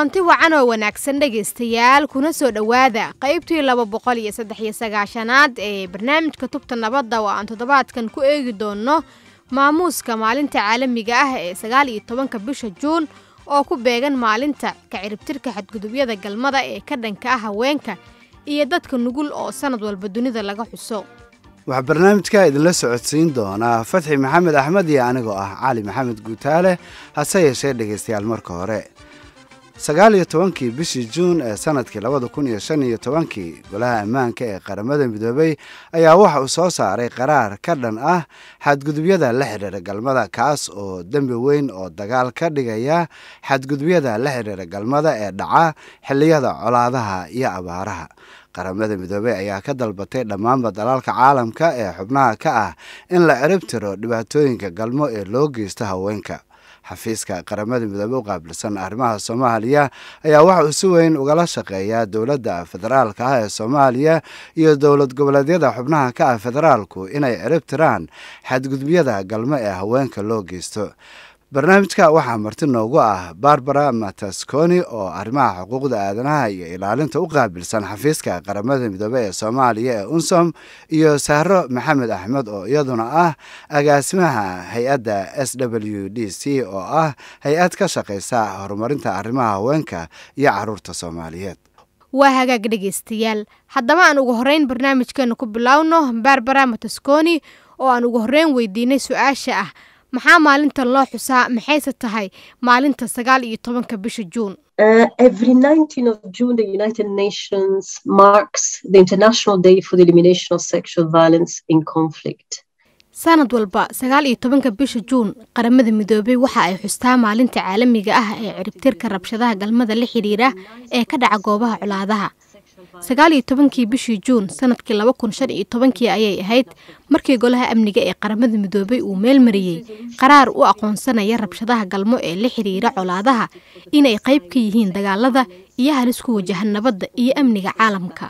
kulanti wacan oo wanaagsan dhegaystayaal kuna soo dhowaada qaybtii laba boqol iyo saddex iyo sagaashanaad ee barnaamijka tubta nabadda oo aan toddobaadkan ku eegi doonno maamuuska maalinta caalamiga ah ee sagaal iyo tobanka bisha juun oo ku beegan maalinta kaciribtirka xadgudubyada galmada ee ka dhanka ah haweenka iyo dadka nugul oo sannad walba dunida laga xuso waxaa barnaamijka idinla socodsiin doonaa fatxi maxamed axmed iyo anigoo ah cali maxamed guutaale hase yeeshee dhegaystayaal marka hore sagaal iyo tobankii bishii juun ee sanadkii labada kun iyo shan iyo tobankii golaha ammaanka ee qaramada midoobay ayaa waxa uu soo saaray qaraar ka dhan ah xadgudubyada la xidhiira galmada kaas oo dembi weyn oo dagaal ka dhigaya xadgudubyada la xidhiira galmada ee dhaca xilliyada colaadaha iyo abaaraha qaramada midoobey ayaa ka dalbatay dhammaanba dalalka caalamka ee xubnaha ka ah in la cirib tiro dhibaatooyinka galmo ee loo geysto haweenka xafiiska qaramada midoobe u qaabilsan arrimaha soomaaliya ayaa waxa uu si weyn ugala shaqeeyaa dowladda federaalka ah ee soomaaliya iyo dowlad goboleedyada xubnaha ka ah federaalku inay cirib tiraan xadgudubyada galmo ee haweenka loo geysto barnaamijka waxaa marti noogu ah barbara matasconi oo arrimaha xuquuqda aadanaha iyo ilaalinta u qaabilsan xafiiska qaramada midoobe ee soomaaliya ee unsom iyo sahro maxamed axmed oo iyaduna ah agaasimaha hay-adda s w d c oo ah hay-ad ka shaqaysa horumarinta arrimaha haweenka iyo caruurta soomaaliyeed waa hagaag dhegaystayaal haddaba aan ugu horreyn barnaamijkeena ku bilowno barbara matasconi oo aan ugu horreyn weydiinay su-aasha ah maxaa maalintan loo xusaa maxayse tahay maalinta sagaal iyo tobanka bisha juun sanad walba sagaal iyo tobanka bisha juun qaramada midoobey waxa ay xustaa maalinta caalamiga ah ee ciribtirka rabshadaha galmada la xidhiira ee ka dhaca goobaha colaadaha sagaal iyo tobankii bishii juun sanadkii laba kun shan iyo tobankii ayay ahayd markii golaha amniga ee qaramada midoobey uu meel mariyey qaraar u aqoonsanaya rabshadaha galmo ee la xidhiira colaadaha inay qayb ka yihiin dagaalada iyo halis ku wajahan nabadda iyo amniga caalamka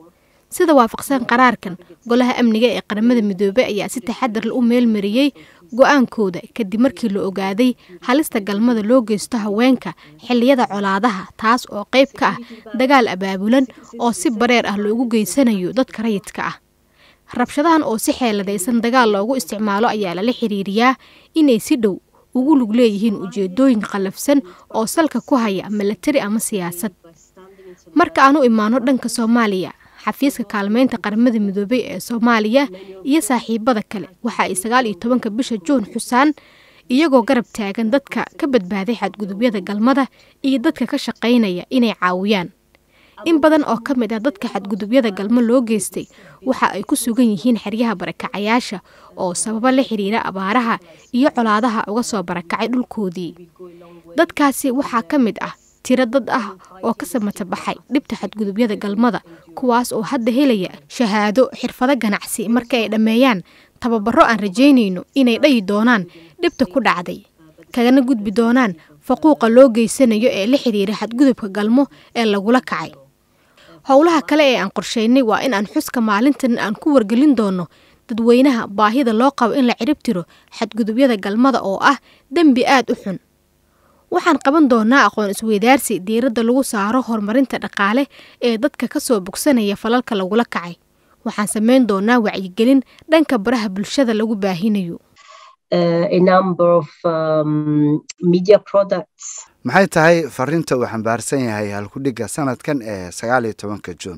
sida waafaqsan qaraarkan golaha amniga ee qaramada midoobey ayaa si taxadar u meel mariyey go-aankooda kadib markii la ogaaday halista galmada loo geysto haweenka xilliyada colaadaha taas oo qayb ka ah dagaal abaabulan oo si bareer ah loogu geysanayo dadka rayidka ah rabshadahan oo si xeeladaysan dagaal loogu isticmaalo ayaa lala xiriiriyaa inay si dhow ugu lug leeyihiin ujeedooyin qallafsan oo salka ku haya milatari ama siyaasad marka aan u imaano dhanka soomaaliya xafiiska kaalmeynta qaramada midoobey ee soomaaliya iyo saaxiibada kale waxa ay sagaal iyo tobanka bisha juun xusaan iyagoo garab taagan dadka ka badbaaday xadgudubyada galmada iyo dadka ka shaqaynaya inay caawiyaan in badan oo ka mid ah dadka xadgudubyada galmo loo geystay waxa ay ku sugan yihiin xeryaha barakacayaasha oo sababo la xiriira abaaraha iyo colaadaha uga soo barakacay dhulkoodii dadkaasi waxaa ka mid ah tiro dad ah oo ka samata baxay dhibta xadgudubyada galmada kuwaas oo hadda helaya shahaado xirfado ganacsi marka ay dhammeeyaan tababaro aan rajaynayno inay dhayi doonaan dhibta ku dhacday kagana gudbi doonaan faquuqa loo geysanayo ee la xidhiira xadgudubka galmo ee lagula kacay howlaha kale ee aan qorsheynay waa in aan xuska maalintan aan ku wargelin doono dadweynaha baahida loo qabo in la cirib tiro xadgudubyada galmada oo ah dembi aad u xun waxaan qaban doonaa aqoon isweydaarsi diiradda lagu saaro horumarinta dhaqaale ee dadka ka soo bogsanaya falalka lagula kacay waxaan samayn doonaa wacyigelin dhanka baraha bulshada lagu baahinayo maxay tahay fariinta uu xambaarsan yahay halkudhigga sanadkan ee sagaal iyo tobanka juun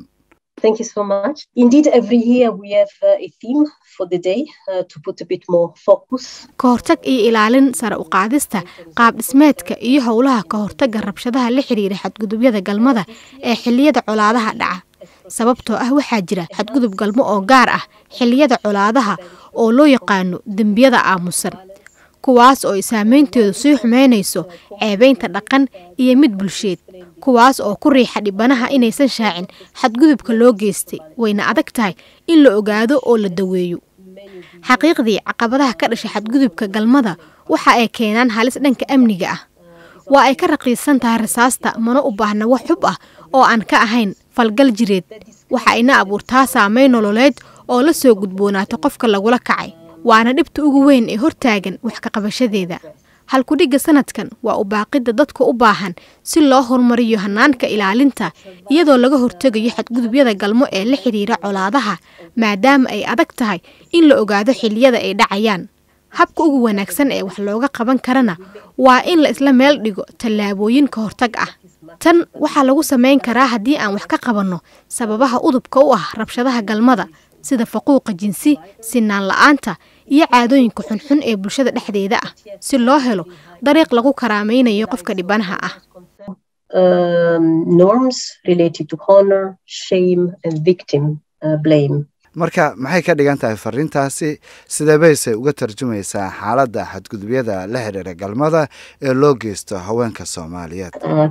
ka hortag iyo ilaalin sare u qaadista qaab dhismeedka iyo howlaha ka hortagga rabshadaha la xidhiira xadgudubyada galmada ee xilliyada colaadaha dhaca sababtoo ah waxaa jira xadgudub galmo oo gaar ah xilliyada colaadaha oo loo yaqaano dembiyada aamusan kuwaas oo ay saameynteedu sii xumeynayso ceebaynta dhaqan iyo mid bulsheed kuwaas oo ku riixa dhibanaha inaysan shaacin xadgudubka loo geystay wayna adag tahay in la ogaado oo la daweeyo xaqiiqdii caqabadaha ka dhasha xadgudubka galmada waxa ay keenaan halis dhanka amniga ah waa ay ka raqiisan tahay rasaasta mana u baahna wax xub ah oo aan ka ahayn falgal jireed waxa ayna abuurtaa saameyn nololeed oo la soo gudboonaata qofka lagula kacay waana dhibta ugu weyn ee hortaagan wax ka qabashadeeda halkudhigga sanadkan waa u baaqidda dadka u baahan si loo horumariyo hanaanka ilaalinta iyadoo laga hortegayo xadgudubyada galmo ee la xidhiira colaadaha maadaama ay adag tahay in la ogaado xilliyada ay dhacayaan habka ugu wanaagsan ee wax looga qaban karana waa in la isla meel dhigo tallaabooyin ka hortag ah tan waxaa lagu samayn karaa haddii aan wax ka qabanno sababaha udubka u ah rabshadaha galmada sida faquuqa jinsi sinaan la-aanta iyo caadooyinka xunxun ee bulshada dhexdeeda ah si loo helo dariiq lagu karaamaynayo qofka dhibanaha ah marka maxay ka dhigan tahay fariintaasi sidee bayse uga tarjumaysaa xaaladda xadgudubyada la xiriira galmada ee loo geysto haweenka soomaaliyeed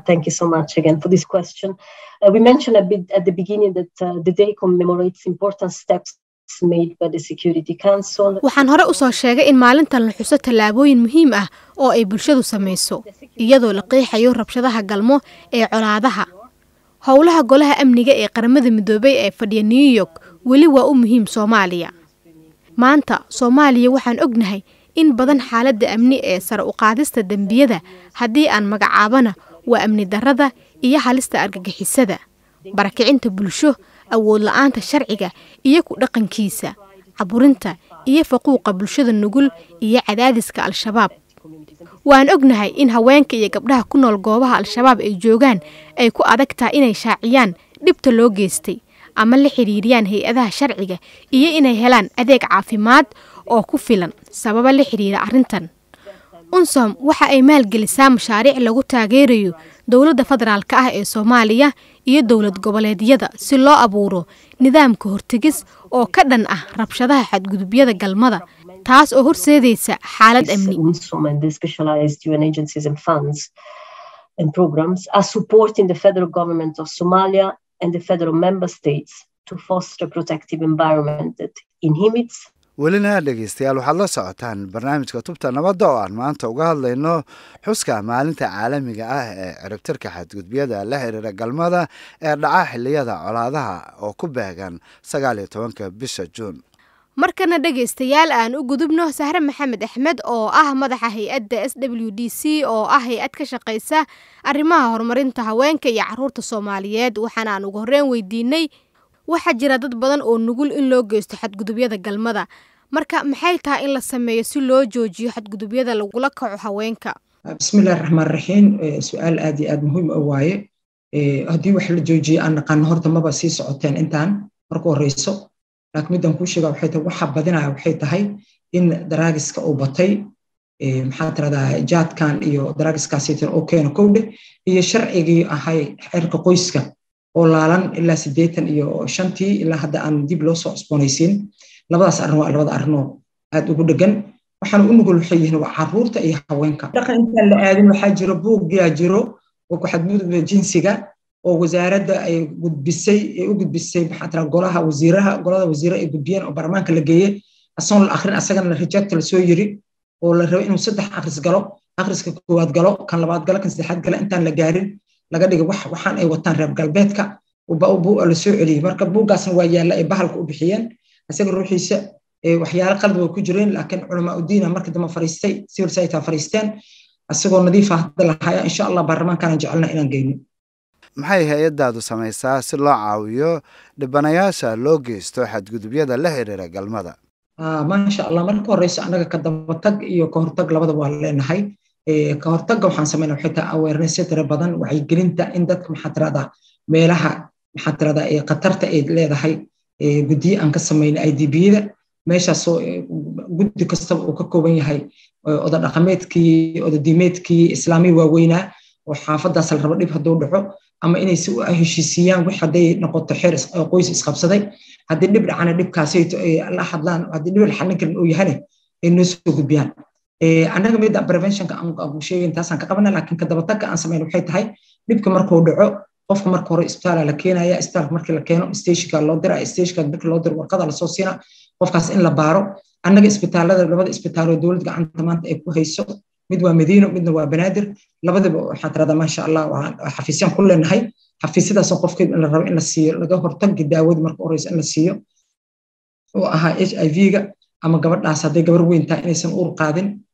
waxaan hore usoo sheegay in maalintan la xuso tallaabooyin muhiim ah oo ay bulshadu samayso iyadoo la qeexayo rabshadaha galmo ee colaadaha howlaha golaha amniga ee qaramada midoobay ee fadhiya new york weli waa u muhiim soomaaliya maanta soomaaliya waxaan ognahay in badan xaaladda amni ee sare u qaadista dembiyada haddii aan magacaabana waa amni darrada iyo halista argagixisada barakicinta bulsho awood la-aanta sharciga iyo ku dhaqankiisa caburinta iyo faquuqa bulshada nugul iyo cadaadiska al-shabaab waan ognahay in haweenka iyo gabdhaha ku nool goobaha al-shabaab ay joogaan ay ku adag tahay inay shaaciyaan dhibta loo geystay ama la xidhiiriyaan hay-adaha sharciga iyo inay helaan adeeg caafimaad oo ku filan sababa la xidhiira arrintan unsom waxa ay maalgelisaa mashaariic lagu taageerayo dowladda federaalka ah ee soomaaliya iyo dowlad goboleedyada si loo abuuro nidaamka hortegis oo ka dhan ah rabshadaha xadgudubyada galmada taas oo horseedaysa xaalad amni welina dhegeystayaal waxaad la socotaan barnaamijka tubta nabadda oo aan maanta uga hadlayno xuska maalinta caalamiga ah ee ciribtirka xadgudbyada la xiriira galmada ee dhaca xiliyada colaadaha oo ku beegan sagaal iyo tobanka bisha juun markana dhegaystayaal aan u gudubno sahre maxamed axmed oo ah madaxa hay-adda s w d c oo ah hay-ad ka shaqaysa arrimaha horumarinta haweenka iyo caruurta soomaaliyeed waxaana aan ugu horreyn weydiinay waxaa jira dad badan oo nugul in loo geysto xadgudubyada galmada marka maxay tahay in la sameeyo si loo joojiyo xadgudubyada lagula kaco haweenka bismillahi raxmaan raxiim su-aal aad iyo aad muhiim u waaye haddii wax la joojiyo aan naqaano horta maba sii socoteen intaan marka horeyso laakiin midaan kuu sheega waxay tahay waxa badinaya waxay tahay in daraagiska uu batay maxaa tiradaa jaadkan iyo daraagiskaasiitan oo keeno kowdhe iyo sharcigii ahay xeerka qoyska oo laalan ilaa siddeetan iyo shantii ilaa hadda aan dib loo soo cusboonaysiin labadaas arrin waa labada arrinoo aad ugu dhegan waxaana u nugul waxay yihiin waa caruurta iyo haweenka dhaqan intaan la aadin waxaa jiro buugyaa jiro oo ku xadgudubka jinsiga oo wasaaradda ay gudbisay ay u gudbisay maxaa tira golaha wasiiraha golada wasiire ay gudbiyeen oo baarlamaanka la geeyey asoon la akhrin asagana la reject la soo yiri oo la rabo inuu saddex akhris galo akhriska koowaad galo kan labaad galo kan saddexaad galo intaan la gaarin laga dhigay wax waxaan ay wataan reer galbeedka la soo celiyey marka buuggaasna waa yaalla ay bahalka u bixiyeen isaga ruuxiisa waxyaalo qalad way ku jireen laakiin culamaa udiina marka dambe fariistay civil society fariisteen isagoo nadiifa hadda lahaya insha allah baarlamaankaanan jecelna inaan geyno maxay hay-addaadu samaysaa si loo caawiyo dhibanayaasha loo geysto xadgudubyada la xiriira galmada maasha allah marka horeyso annaga ka dabatag iyo ka hortag labada waa leenahay ka hortagga waxaan samayna waxay tahay awareness tira badan wacyigelinta in dadka maxaa tiradaa meelaha maxaa tiradaa khatarta ay leedahay guddiyo aan ka samayna idbiyada meeshaasoo guddi kastaba uu ka kooban yahay oda dhaqameedkii oda diimeedkii islaamiya waaweynaa oo xaafadaas la rabo dhib hadduu dhaco ama inay si u heshiisiiyaan wix hadday noqoto xeer qoys isqabsaday haddii dhib dhacana dhibkaasayto ay la hadlaan haddii dhib la xallin karin uu yahane ay noo soo gudbiyaan annaga mida preventionka aan sheegin taasaan ka qabana laakiin ka dabatagga aan samayn waxay tahay dhibka markuu dhaco qofka marka hore isbitaala la keenaya isbitaalka markii la keeno stationka loo dira stationka markii loo diro warqada lasoo siina qofkaas in la baaro annaga isbitaalada labada isbitaaloo dowlad gacanta maanta ay ku hayso mid waa madiino midna waa banaadir labadaba waxaan tiradaa maasha allah xafiisyaan ku leenahay xafiisyadaasoo qofkeed in la rabo in la siiyo laga hortagi daawada marka horeysa in la siiyo oo ahaa h i v-ga ama gabadhaas hadday gabar weyn tahay inaysan uur qaadin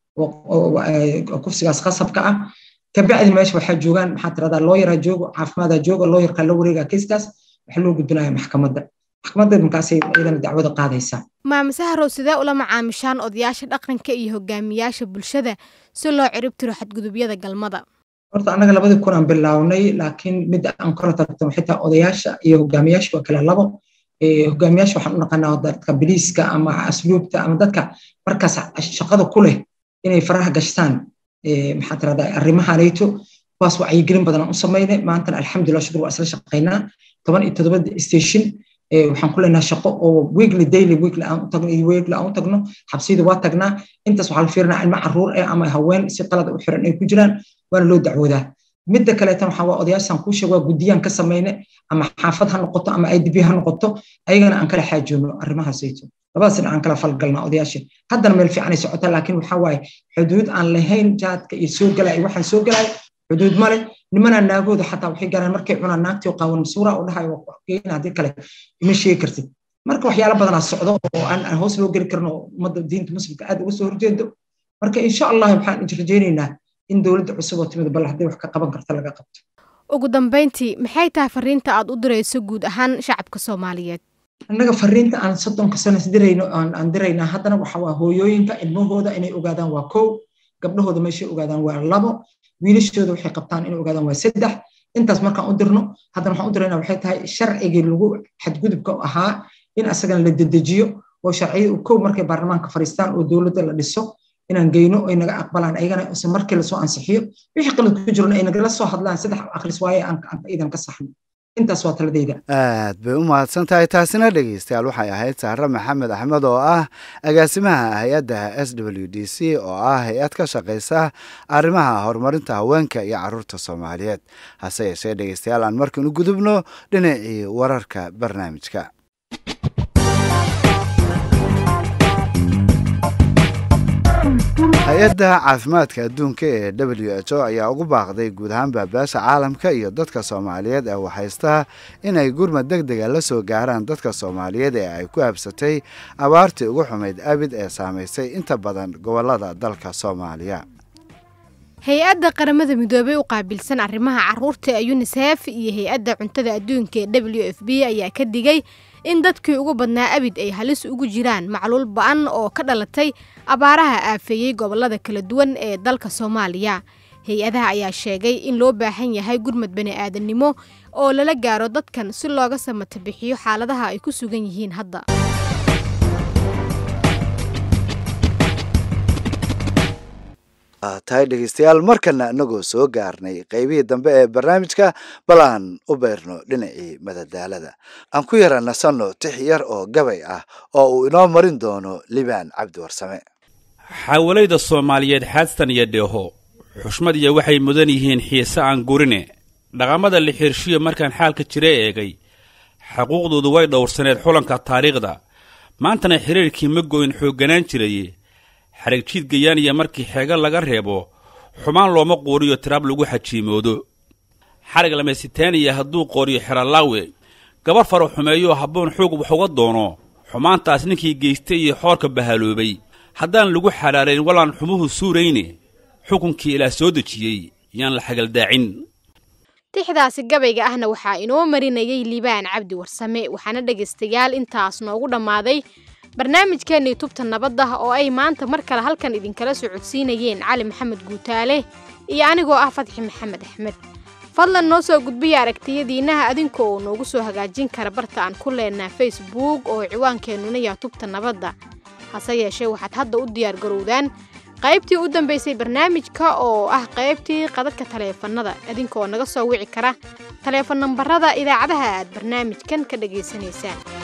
kufsigaas qasabka ah kabacdi meesha waxaa joogaan maxaa tiradaa looyaraa joogo caafimaada jooga looyarkaa la wareegaa kiiskaas waxaa loo gudbinaya maxkamadda maxkamadda markaasay iyadana dacwada qaadaysaa maame saharow sidee ula macaamishaan odayaasha dhaqanka iyo hogaamiyaasha bulshada si loo cirib tiro xadgudubyada galmada horta annaga labadii kun aan bilownay laakiin midda aan kora tagto waxay tahay odayaasha iyo hogaamiyaasha waa kala labo hogaamiyaasha waxaan u naqanaa dadka biliiska ama asluubta ama dadka markaas shaqada ku leh inay faraha gashtaan maxaa tirahdaa arrimahanayto kuwaas wacyigelin badan aan u samaynay maantana alxamdulillah shukur waa isla shaqaynaa toban iyo toddoba station waxaan ku leenahay shaqo oo weekly daily weekly aan u tagno iyo weekly aan u tagno xabsiyada waa tagnaa intaas waxaa la fiirinaa ilmo carruur eh ama haween si qalad u xiran ay ku jiraan waana loo dacwoodaa midda kaleetan waxaa waa odayaashan kuu sheeg waa guddiyaan ka samayne ama xaafad ha noqoto ama idb ha noqoto ayagana aan kala xaajoono arrimahaasayto labadaas dhinac aan kala falgalnaa odayaasha haddana meel fiicanay socotaa laakiin waxaa waaye xuduud aan lahayn jaadka iyo soo galaya iyo waxaan soo galaya xuduud male nimanaa naagooda xataa waxay gaaraan markay cunaan naagtii qaawan masuura u dhahayo waa kugeyn haddii kale ima sheegi kartid marka waxyaala badanaa socdo oo aan hoos loo geli karno ummadda diinta muslimka aad uga soo horjeedo marka insha allah waxaan rajaynaynaa in dowladda cusub oo timid bal haddii wax ka qaban karta laga qabto ugu dambayntii maxay tahay fariinta aad u dirayso guud ahaan shacabka soomaaliyeed annaga fariinta aan soddonka sanas dirayno aan diraynaa haddana waxa waa hooyooyinka ilmahooda inay ogaadaan waa kow gabdhahooda meeshay ogaadaan waa labo wiilashooda waxay qabtaan inay ogaadaan waa saddex intaas markaan u dirno haddana waxaan u diraynaa waxay tahay sharcigii lagu xadgudubka ahaa in asagana la dedejiyo oo sharciyada kow markay baarlamaanka fariistaan oo dowladda la dhiso inaan geyno ay naga aqbalaan ayagana ise markii lasoo ansixiyo wixii qalad ku jirna ay nagala soo hadlaan saddex akhris waaye aan iidan ka saxno intaas waa taladayda aad bay u mahadsan tahay taasina dhegeystayaal waxay ahayd sahre maxamed axmed oo ah agaasimaha hay-adda s w d c oo ah hay-ad ka shaqaysa arrimaha horumarinta haweenka iyo caruurta soomaaliyeed hase yeeshee dhegeystayaal aan markan u gudubno dhinacii wararka barnaamijka hay-adda caafimaadka adduunka ee w h o ayaa ugu baaqday guud ahaan baabaasha caalamka iyo dadka soomaaliyeed ee waxhaystaa inay gurmad deg dega la soo gaaraan dadka soomaaliyeed ee ay ku habsatay abaartii ugu xumayd abid ee saamaysay inta badan gobolada dalka soomaaliya hay-adda qaramada midoobey u qaabilsan arrimaha caruurta ee unisef iyo hay-adda cuntada adduunka ee w f b ayaa ka digay in dadkii ugu badnaa abid ay halis ugu jiraan macluul ba-an oo ka dhalatay abaaraha aafeeyey gobolada kala duwan ee dalka soomaaliya hay-adaha ayaa sheegay in loo baahan yahay gurmad bani-aadannimo oo lala gaaro dadkan si looga samata bixiyo xaaladaha ay ku sugan yihiin hadda tahay dhegeystayaal markana inagoo soo gaarnay qeybihii dambe ee barnaamijka bal aan u beerno dhinacii madadaalada aan ku yara nasanno tix yar oo gabay ah oo uu inoo marin doono libaan cabdi warsame xaawalayda soomaaliyeed xaastan iyo dheeho xushmad iyo waxay mudan yihiin xiise aan gurine dhaqamada la xirshiyo markaan xaalka jira eegay xaquuqdoodu way dhowrsaneed xulanka taariikhda maantana xiriirkii ma goyn xoogganaan jiraye xarag jiid gayaaniya markii xeega laga reebo xumaan looma quuriyo tiraab lagu xajiimoodo xarag lamaysitaaniya hadduu qooriyo xeralaawe gabar faro xumeeyoo habboon xoog wax uga doono xumaantaas ninkii geystay iyo xoorka bahaloobay haddaan lagu xalaalayn walaan xumuhu suurayne xukunkii ilaah soo dejiyey yaan la xagaldaacin tixdaasi gabayga ahna waxaa inoo marinayay liibaan cabdi warsame waxaana dhegaystayaal intaas noogu dhammaaday barnaamijkeenii tubta nabadda oo ay maanta mar kale halkan idinkala socodsiinayeen cali maxamed guutaale iyo anigoo ah fadxi maxamed axmed fadlan noo soo gudbiya aragtiyadiinnaha adinka oo noogu soo hagaajin kara barta aan ku leenaha facebook oo ciwaankeenuna yaa tubta nabadda hase yeeshee waxaad hadda u diyaar garowdaan qaybtii u dambaysay barnaamijka oo ah qaybtii qadadka taleefannada idinkaoo naga soo wici kara taleefon nambarada idaacadaha aad barnaamijkan ka dhagaysanaysaan